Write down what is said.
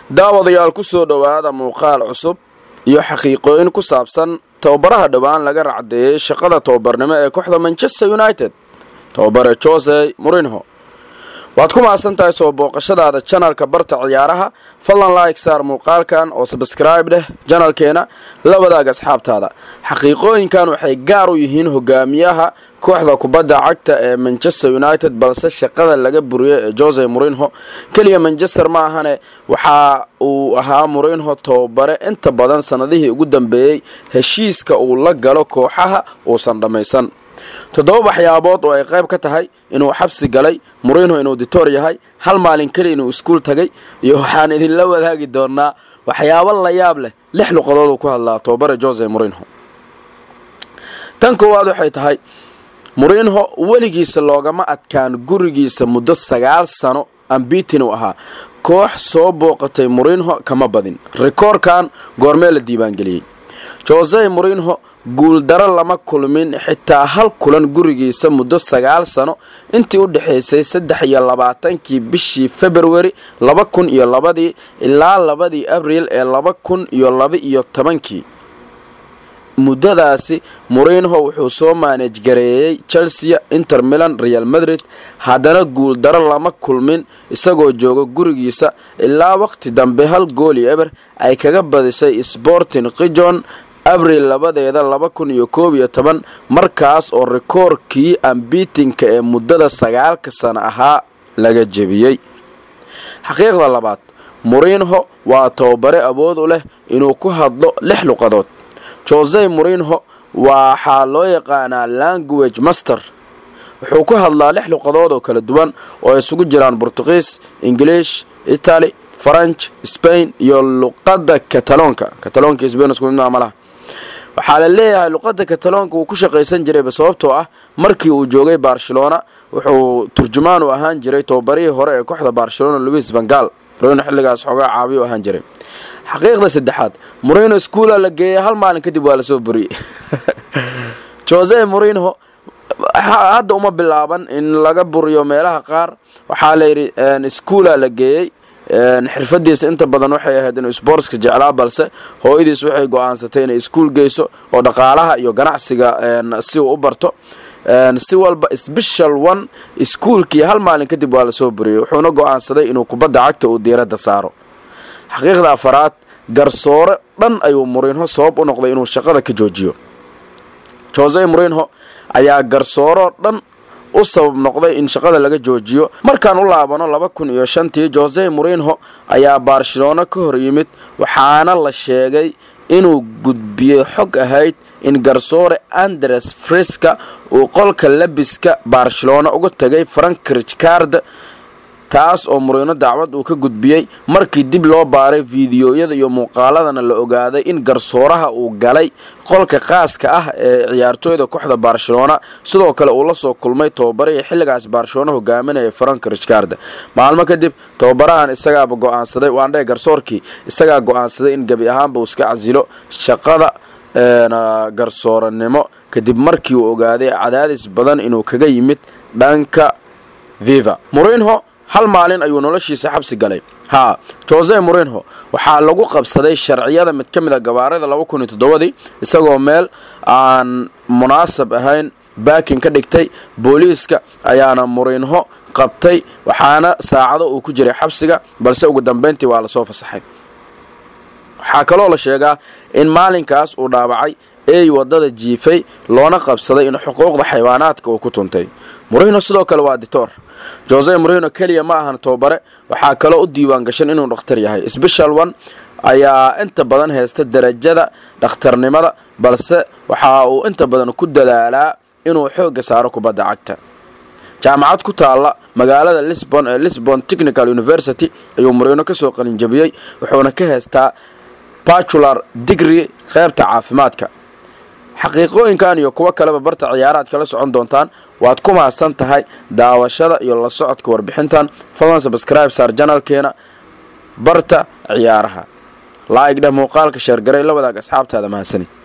daawadayaal ku soo dhowaada muuqaal cusub iyo xaqiiqooyin ku saabsan tababaraha dhowaan laga racdeeyey shaqada tababarnimo ee kooxda manchester united tababare jose murinho waad ku mahadsan tahay soo booqashadaada janalka barta ciyaaraha fadlan like saar muuqaalkan oo sabscribe dheh janalkeena la wadaag asxaabtaada xaqiiqooyinkan waxay gaar u yihiin hogaamiyaha kooxda kubadda cagta ee manchester united balse shaqada laga buriyey ee jose murinho keliya manchester ma ahane waxa uu ahaa murinho tababare inta badan sanadihii ugu dambeeyey heshiiska uu la galo kooxaha uusan dhammaysan toddoba waxyaabood oo ay qayb ka tahay inuu xabsi galay murinho inuu ditoor yahay hal maalin keli inuu iskuul tagay iyo waxaan idinla wadaagi doonaa waxyaabo la yaab leh lix luqadood uu ku hadlaa tababare jose murinho tan koowaad waxay tahay murinho weligiisa loogama adkaan gurigiisa muddo sagaal sano ambitin uu ahaa koox soo booqatay murinho kama badin rikoorkan goormee la diiwaangeliyey jose murinho guuldaro lama kulmin xitaa hal kulan gurigiisa muddo sagaal sano intii u dhexaysay saddex iyo labaatankii bishii februari laba kun iyo labadii ilaa labadii abriil ee laba kun iyo laba iyo tobankii muddadaasi murinho wuxuu soo maanaj gareeyey chelsea inter milan real madrid haddana guuldaro lama kulmin isagoo jooga gurigiisa ilaa waqti dambe hal gooli eber ay kaga badisay sporting kijon abril labadeeda laba kun iyo koob iyo toban markaas oo rikoorkii ambitinka ee muddada sagaalka sano ahaa laga jebiyey xaqiiqda labaad murinho waa tababare awood u leh inuu ku hadlo lix luqadood jose murinho waxaa loo yaqaanaa language master wuxuu ku hadlaa lix luqadood oo kala duwan oo isugu jiraan bortugiis ingiliish italy faranj spain iyo luqada kataloonka kataloonka sbain isku mid malaha waxaa la leeyahay luqada kataloonka uu ku shaqaysan jirayba sababtoo ah markii uu joogay barcelona wuxuu turjumaan u ahaan jiray tababarihii hore ee kooxda barcelona louis vangal murino xilligaas xoogaa caabiy u ahaan jiray xaqiiqda saddexaad murino schoola la geeyey hal maalin kadib waa lasoo buriyey jose murinho hadda uma bilaaban in laga buriyo meelaha qaar waxaa layidhi schoola la geeyey xirfadiisa inta badan waxay ahayd inuu sportska jeclaa balse hooyadiis waxay go-aansatay inay iskuul geyso oo dhaqaalaha iyo ganacsiga si uu u barto si walba special one iskuulkii hal maalin kadib waa lasoo buriyey wuxuuna go-aansaday inuu kubadda cagta uu diiradda saaro xaqiiqda afaraad garsoore dhan ayuu murinho sabab u noqday inuu shaqada ka joojiyo jose murinho ayaa garsooroo dhan u sabab noqday in shaqada laga joojiyo markaan u laabano laba kun iyo shantii jose murinho ayaa barcelona ka hor yimid waxaana la sheegay inuu gudbiyey xog ahayd in garsoore andres friska uu qolka labiska barcelona uga tagay frank richcard taas oo murino dacwad uu ka gudbiyey markii dib loo baaray fiidiyoyada iyo muuqaaladana la ogaaday in garsooraha uu galay qolka qaaska ah ee ciyaartooyda kooxda barcelona sidoo kale uu la soo kulmay tababarihii xilligaas barcelona hogaaminaya frank richcard maalmo kadib tababarahan isagaaba go-aansaday waandhe garsoorkii isagaa go-aansaday in gebi ahaanba uu iska casilo shaqada garsooranimo kadib markii uu ogaaday cadaadis badan inuu kaga yimid dhanka viva murinho hal maalin ayuu noloshiisa xabsi galay haa jose murinho waxaa lagu qabsaday sharciyada mid ka mid a gabaarada laba kun iyo toddobadii isagoo meel aan munaasab ahayn baakin ka dhigtay booliiska ayaana murinho qabtay waxaana saacado uu ku jiray xabsiga balse ugu dambeyntii waa lasoo fasaxay waxaa kaloo la sheegaa in maalinkaas uu dhaawacay ey wadada jiifay loona qabsaday in xuquuqda xayawaanaadka uu ku tuntay murinho sidoo kale waa ditoor jose murinho keliya ma ahan tababare waxaa kaloo u diiwaan gashan inuu dhakhtar yahay special one ayaa inta badan haysta darajada dhakhtarnimada balse waxa uu inta badan ku dadaalaa inuu xoogga saaro kubadda cagta jaamacad ku taalla magaalada lisbon ee lisbon technical university ayuu murino kasoo qalinjabiyey wuxuuna ka haystaa batular digree qeybta caafimaadka xaqiiqooyinkan iyo kuwo kaleba barta ciyaaraad kala socon doontaan waad ku mahadsan tahay daawashada iyo la socodka warbixintan fadlan sabscribe saar janalkeena barta ciyaaraha laa'ig dheh muuqaalka sheergaray la wadaag asxaabtaada mahadsani